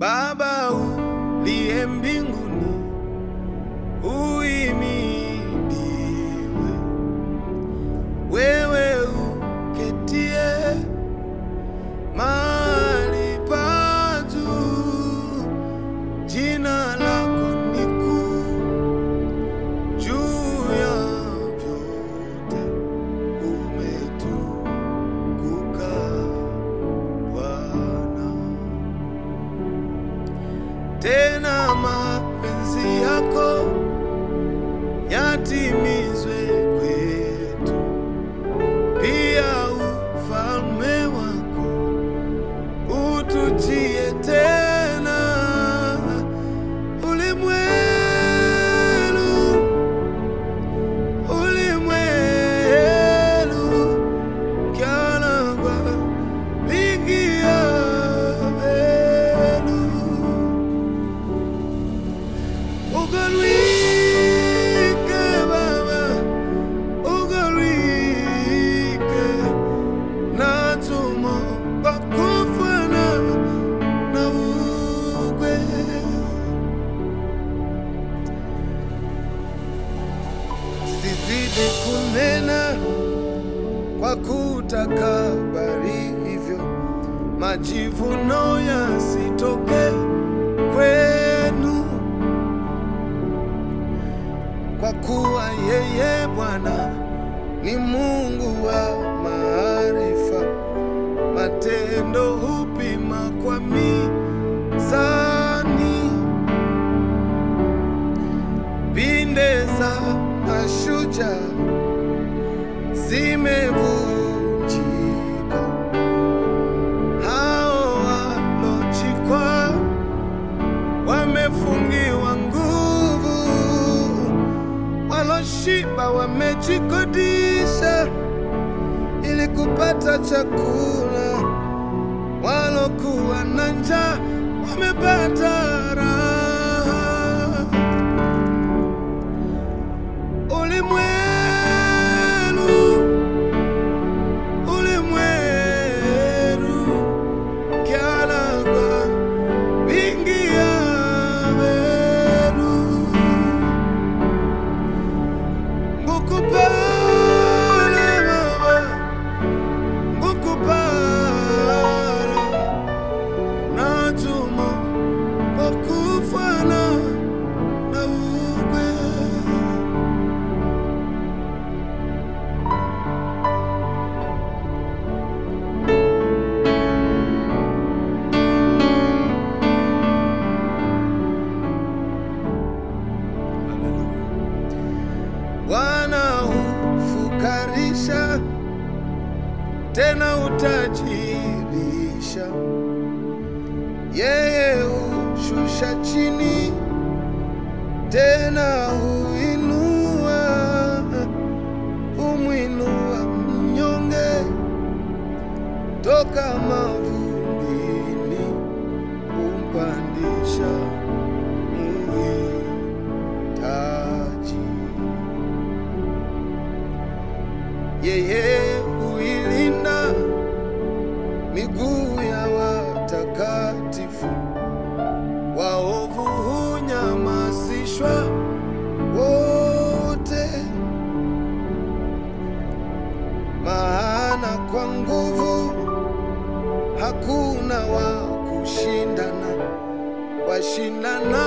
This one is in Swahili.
Baba uliye mbinguni, uhimidiwe. Wewe uketie mahali pa juu, jina lako ni kuu juu ya vyote, umetukuka Bwana. Tena mapenzi yako yatimizwe kwetu, pia ufalme wako utujie tena. Ulimwelu, ulimwelu, kyalagwa lingia velu. Ugalwike Baba, ugalwike natumo bakufana na ugwe sizidi kunena kwa kutakabari hivyo majivuno yasitoke kwenu kwa kuwa yeye Bwana ni Mungu wa maarifa, matendo hupima kwa mizani, pinde za mashujaa zimevunjika, hao walochikwa wamefungiwa nguvu waloshiba wamejikodisha ili kupata chakula, walokuwa na njaa wamepata raha. Ulimwelu, ulimwelu, kyalagwa vingi ya veru Ngukupala baba, ngukupala natuma bakufana na ugwe Bwana hufukarisha tena utajirisha, yeye hushusha chini tena huinua, humwinua mnyonge toka mavumbini, humpandisha muhitaji yeye huilinda miguu ya watakatifu, waovu hunyamazishwa wote. Maana kwa nguvu hakuna wa kushindana, washindana